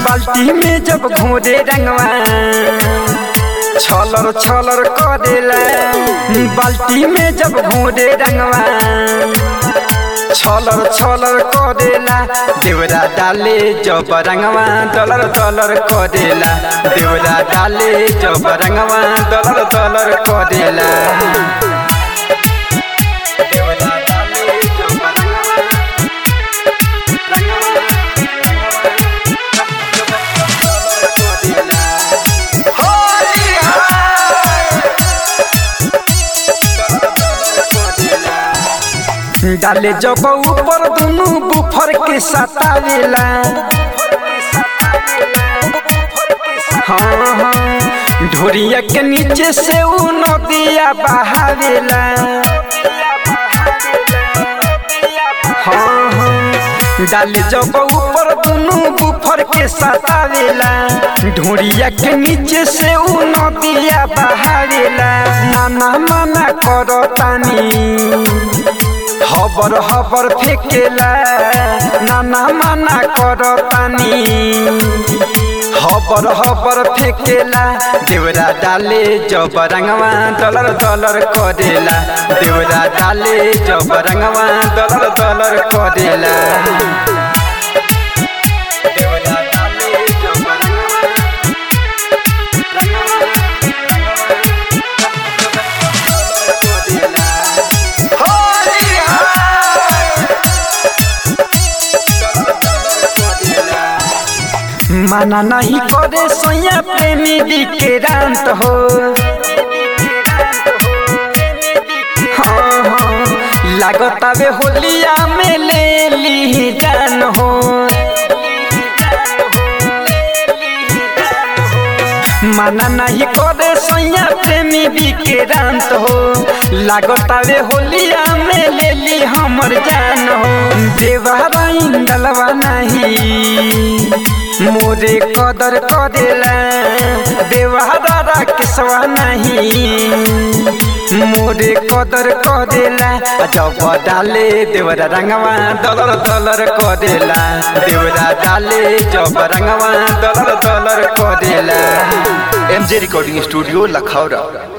बाल्टी में जब घोरे रंगवा छलर छलर करेला बाल्टी में जब घोरे रंगवा छलर छलर करेला देवरा डाले जब रंगवा दलर दलर करेला देवरा डाले जब रंगवा दलर दलर करेला देवरा डाले जब रंगवा डाले जब ऊपर दुनु बुफर के सतावेला हाँ हाँ ढोरिया के नीचे से ऊ नदिया बहावेला हाँ हाँ डाले जब ऊपर दुनु बुफर के सतावेला ढोरिया के नीचे से ऊ नदिया बहावेला नाना मना करो तानी हबर हबर फेकेला नाना मना करो तानी हबर हबर फेकेला देवरा डाले जब रंगवा दलर दलर करेला देवरा डाले जब रंगवा दलर दलर करेला देवरा डाले जब रंगवा माना नहीं करे सोया प्रेमी विक्रांत हो हाँ हाँ लागत आवे होलिया में ले ली जान हो माना नहीं करे सोया प्रेमी विक्रांत हो लागत आवे होलिया में ले ली हमर जान हो देवारा इंदलवा नहीं मोरे कदर करेला देवारा केसवा नहीं मोरे कदर करेला जब डाले देवरा रंगवा दलर दलर करेला देवरा डाले जब रंगवा दलर दलर करेला एमजे रिकॉर्डिंग स्टूडियो लखौरा